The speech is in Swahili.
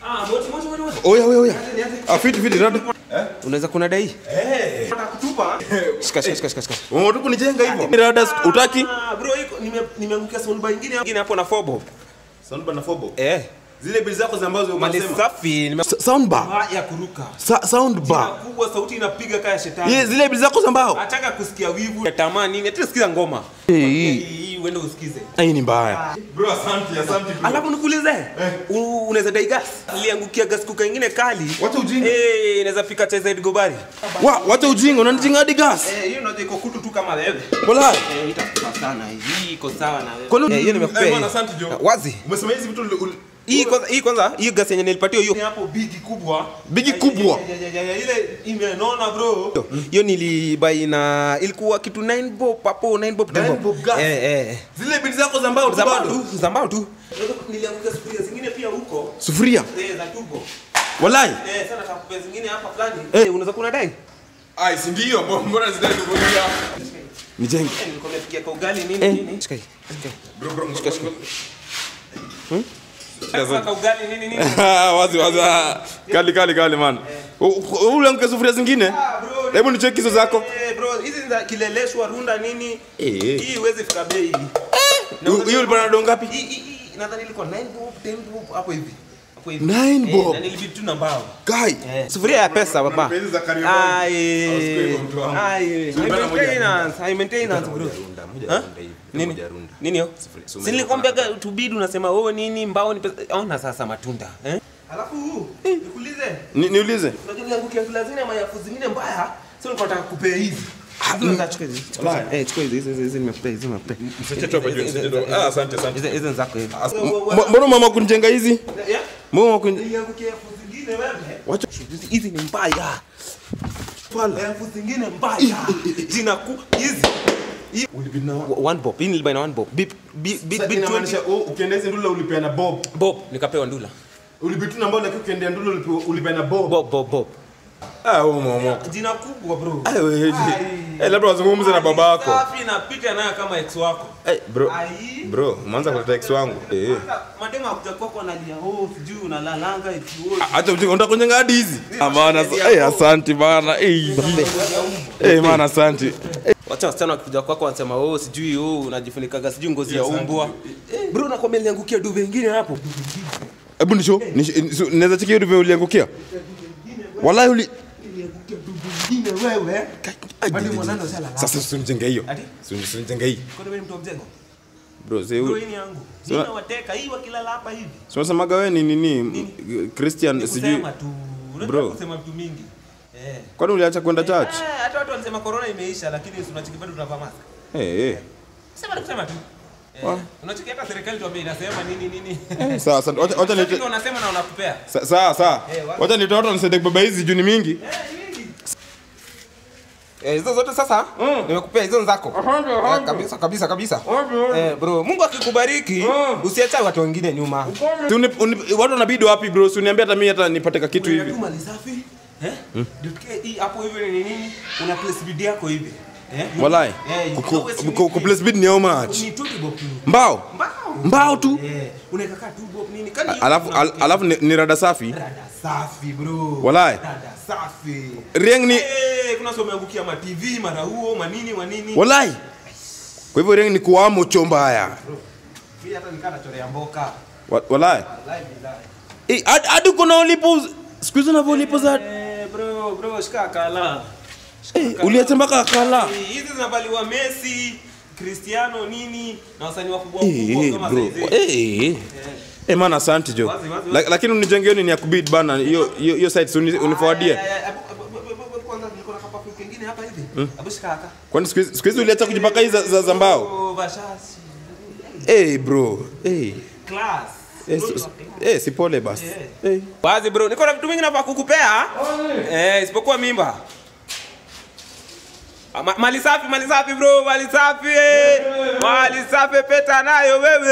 Ah, moti moti moti moti. Oya oya oya. Ah fiti fiti rada. Unaweza kuna dai? Eh. Nataka kutupa. Shika shika shika shika. shika. Unataka kunijenga hivyo? Rada utaki? Ah, bro, iko nime nimeangukia soundbar nyingine nyingine hapo na fobo. Soundbar na fobo. Eh. Zile bili zako za ambazo Mali unasema. safi nime Soundbar. Ah, ya kuruka. Sa Jina soundbar. kubwa sauti inapiga kaya shetani. Ye zile bili zako za mbao. Nataka kusikia wivu, ya tamaa nini? Hata sikiza ngoma. Eh, Hii hii. hii uende usikize. Hii ni mbaya. Bro asante asante. Alafu nikuulize, u- unaweza dai gas? Niliangukia gas kuka ingine kali. Wacha ujinga. Eh, inaweza fika cha Zaid Gobari. Wa wacha ujinga unanijinga hadi gas. Eh, hiyo unajua iko kutu tu kama wewe. Wallahi. Eh, itakufa sana. Hii iko sawa na wewe. Kwani Eh, hiyo nimekupea. Eh, bwana, hii. asante, Joe. Wazi. Umesema hizi vitu uli- uli- Hii kwanza, hii kwanza, hii gas yenye nilipatiwa hiyo. Hapo bigi kubwa. Bigi kubwa? Ya, ya, ya, ya, Ile imenona bro. Hiyo nilibai na ilikuwa kitu 9 bob hapo 9 bob. 9 bob gas? Eh, eh. zile bili zako za mbao tu Zambao bado. tu, zambao tu. Nilianguka sufuria zingine pia huko. Sufuria. Eh, za turbo. Wallahi. Eh, sana takupea zingine hapa fulani. Eh, unaweza kuna dai? Ai, si ndio? Mbona- Mbona zidai kuvulia? Nijenge. Eh, nilikuwa nimepigia kwa ugali nini nini. Shika hii. Shika hii. Bro bro. Sasa kwa ugali nini nini. wazi wazi. ah. Kali kali kali man. U- u- Ule mke sufuria zingine? Ah, bro. Hebu nicheki hizo zako. Eh, bro, hizi ni za kileleshwa runda nini? Eh, eh. Hii huwezi fika bei hii. Hiyo- Hiyo ulipata do ngapi? Hii hii hii nadhani ilikuwa 9 bob, 10 bob hapo hivi. Hapo hivi. Nine Eh, bob? Na nilibidi tu na mbao. Guy. Sufuria ya pesa baba. pesa za Kariobangi. Ai. Hausikui hivyo mtu wangu. Ai. Sufuria High moja maintenance, high maintenance bro. Ha? Nini? Nini hiyo? Si nilikwambia tubidi unasema wewe nini mbao ni pesa. Ona sasa matunda. Eh? Alafu nikuulize. Ni- Niulize. Unajua niangukia kila zingine mayafu zingine mbaya. Sio nilikuwa nataka kupea hizi. Hizo chukua hizi. Chukua hizi. Eh, chukua hizi. Hizi hizi nimekupea, hizi nimekupea. Msachete hapa juu, msachete hapa. Ah, asante, asante. Hizi hizi ni zako hizi. M- Mbona mama kunijenga hizi? Yeah? Mbona kun Niliangukia elfu zingine wewe. Wacha Hizi- Hizi ni mbaya. pala. Elfu zingine mbaya. Jina ku hizi. Hii- One bob. Hii nilibuy na one bob. Bip bip bip bip 20. ukienda hizi ndula ulipeana bob. Bob nikapewa ndula. Ulibitu na mbao lakini ukienda ndula ulipe- ulipeana bob. Bob bob bob. Ah, wewe mama. Jina kubwa bro. Eh, wewe. Ai. Eh, labda wazungumze na babako. Safi napita nayo kama ex wako. Eh, bro. Ai. Bro, umeanza kuleta ex wangu. Eh. Hata Madema hakuja kwako analia oh sijui unalalanga eti oh. Acha ujinga, unataka kunyenga hadi hizi? Ah, maana eh, asante bana. Eh. Eh, maana asante. Wacha wasichana wakikuja kwako wanasema oh sijui oh unajifunikaga sijui ngozi ya umbwa. Bro nakwambia niliangukia duve ingine hapo. Hebu nisho, nisho- naweza cheki hiyo uliangukia? Wallahi uli Niliangukia duve ingine wewe. Bali mwanano sala. Sasa usinijenge hiyo. Ati? Usinijenge hii. Kwa nini mtu wa mjengo? Bro, sasa Bro hii ni yangu. Sio- Nina wateka hii wakilala hapa hivi. Tunasemaga wewe ni nini? Christian Ni sijui. kusema tu. Unajua Bro. kusema vitu mingi. Eh. Kwani uliacha kwenda church? Eh, hata watu wanasema corona imeisha lakini si unachiki bado tunavaa mask. Eh, eh. Sema ni kusema tu. Eh, unachiki hata serikali tuambie inasema nini nini. Sawa, asante. Wacha wacha Sasa nite ndio unasema na unakupea. Sa- Sawa, sawa. Eh, wacha. Wacha nitoa watu nisaidie kubeba hizi juu ni mingi. Eh, hizo zote sasa nimekupea hizo zako. Eh, kabisa kabisa kabisa. Eh, bro, Mungu akikubariki usiache watu wengine nyuma. Si uni- uni- Watu wanabidi wapi bro? Si uniambia hata mimi hata nipate ka kitu hivi. Tu mali safi. Eh? Ndio tukie hii hapo hivi ni nini? Una place bid yako hivi. Eh? Wallahi. Eh, Ku- ku- always ku- need ku- ku it. place bid ni how much? Ni 20 bob tu. Mbao. Mbao. Mbao tu. Eh, unaweka kaa tu bob nini? Kani hiyo Alafu kuna- al- alafu ni, ni rada safi. Rada safi bro. Wallahi. Rada safi. Rieng ni Eh, kuna sio umeangukia ma TV mara huo manini manini. wallahi. Kwa hivyo rieng ni kuamo chomba haya. Mimi hata nikaa nachorea mboka. Wa- Wallahi. Wallahi billahi. Eh, hadi- hadi kuna ulipo siku hizo unavyo ulipo za Eh, bro, bro, shika kala. eh, uliacha mpaka kala. Eh, Hizi zinavaliwa Messi, Cristiano nini na wasanii wakubwa Eh, wakubwa eh, kama bro. saizi. Eh, eh. Eh, man asante jo. Wazi, wazi, La- wazi. Lakini unijenge hiyo nini ya kubid bana. Hiyo hiyo hiyo site uni- uniforwardie. Ay, ay, ay, abu- abu- abu- abu- Kwanza niko na kapafu kingine hapa hivi. Abu shika haka. Kwani siku hizi- siku hizi uliacha kujipaka hizi za, za, za mbao? Oh, vashasi. Eh, bro. Eh. Class. Eh, si- eh, si pole basi. Eh. Eh. Wazi bro, niko na vitu vingi nafaa kukupea. Eh, isipokuwa mimba. Ah, ma- Mali safi, mali safi bro, mali safi. eh. Mali safi peta nayo wewe.